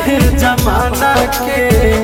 है जमाना के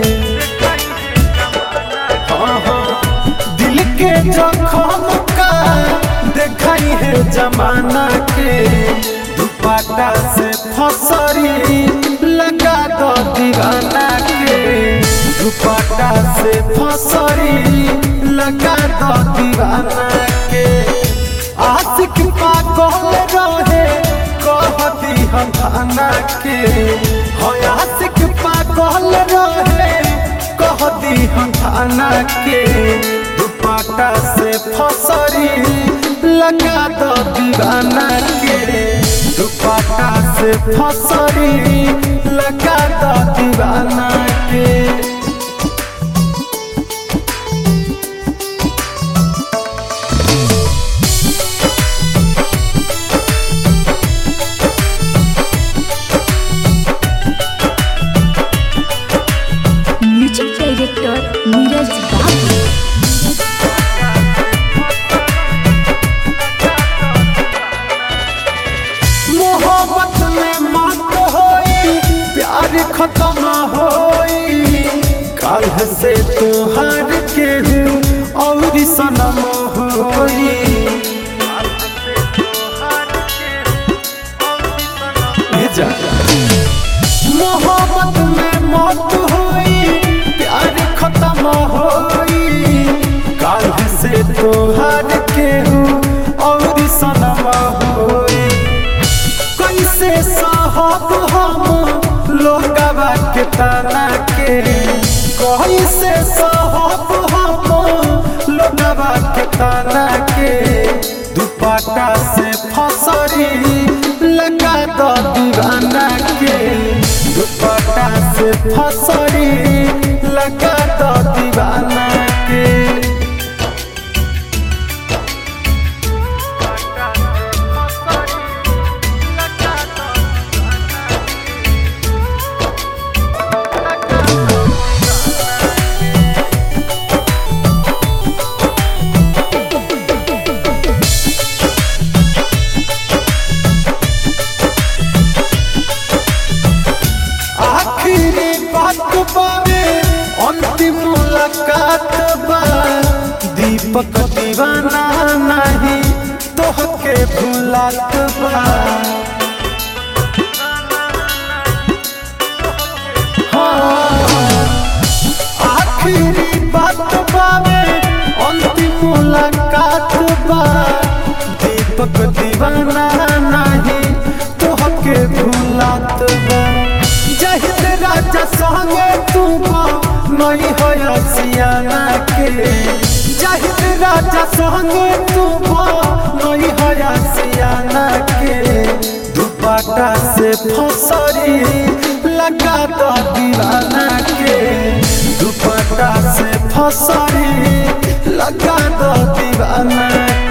हाँ, हाँ, दिल के जखम का देखाई है जमाना के दुपट्टा से फसरी लगा दो दीवाना के दुपट्टा से फसरी लगा दो दीवाना के आशिक पागल रहे कहती हम थाना के हो आशिक पागल रहे कहती हम थाना के दुपट्टा से फसरी लगा दो दीवाना के दुपट्टा से फसरी लगा दो दीवाना के म्यूजिक डायरेक्टर नीरज बाबू मोहब्बत में मत होई प्यार खत्म होई कल से तुहार के हूँ और सनम होई भेजा। मोहब्बत में मत होई प्यार खत्म होई कल से तुहार के हूँ और सनम होई कैसे साहब हम लोगवा के तना के कैसे साहब हम लोगवा के तना के दुपट्टा से फसरी लगा दो दीवाना के दुपट्टा से फसरी लगा दो दीवाना के आखिरी बात बावे अंतिम मुलाकात बा दीपक दीवाना नहीं तोहके भुलात बा हाँ, आखिरी बात बावे अंतिम मुलाकात बा दीपक दीवाना नहीं तोहके भुलात बा जहित राजा संगे तू नहीं हो सियाना के जहित राजा संगे तू नहीं हो सियाना के दुपट्टा से फसरी लगा दो दीवाना के दुपट्टा से फसरी लगा दो दीवाना